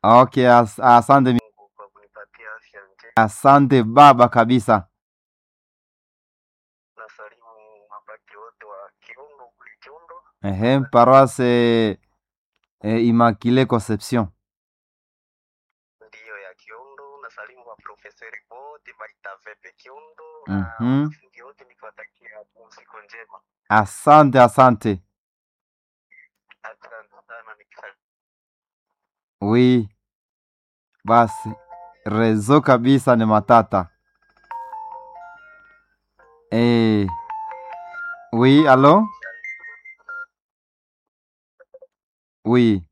Okay, as, asante mi- Mungu kwa kunipatia afya njema. asante baba kabisa. Nasalimu mabaki wote wa Kiundo kule Kiundo. Ehe, paroisse eh, Immaculée Conception. Ndiyo ya Kiundo. Nasalimu wa profesori wote Baitavepe Kiundo Mhm. na wanafunzi wote nikiwatakia pumziko njema. Asante, asante. Asante sana nikisalimu. Oui, basi rezo kabisa ni matata. Eh, oui, allo? Oui.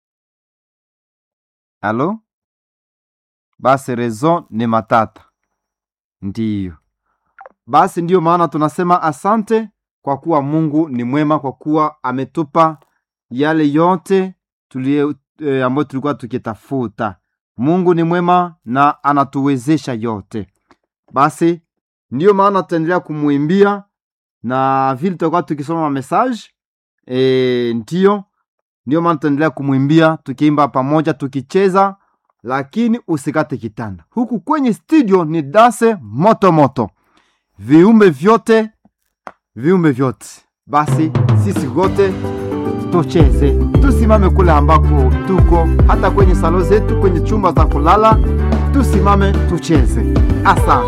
Allo? Basi rezo ni matata. Ndiyo. Basi ndiyo maana tunasema asante kwa kuwa Mungu ni mwema, kwa kuwa ametupa yale yote tulie e, ambayo tulikuwa tukitafuta. Mungu ni mwema na anatuwezesha yote. Basi ndiyo maana tutaendelea kumwimbia na vile tutakuwa tukisoma message e, ndiyo ndiyo maana tutaendelea kumwimbia tukiimba pamoja tukicheza, lakini usikate kitanda. Huku kwenye studio ni dase moto moto, viumbe vyote viumbe vyote. Basi sisi wote tucheze, tusimame kule ambako tuko, hata kwenye salo zetu, kwenye chumba za kulala, tusimame tucheze. Asante.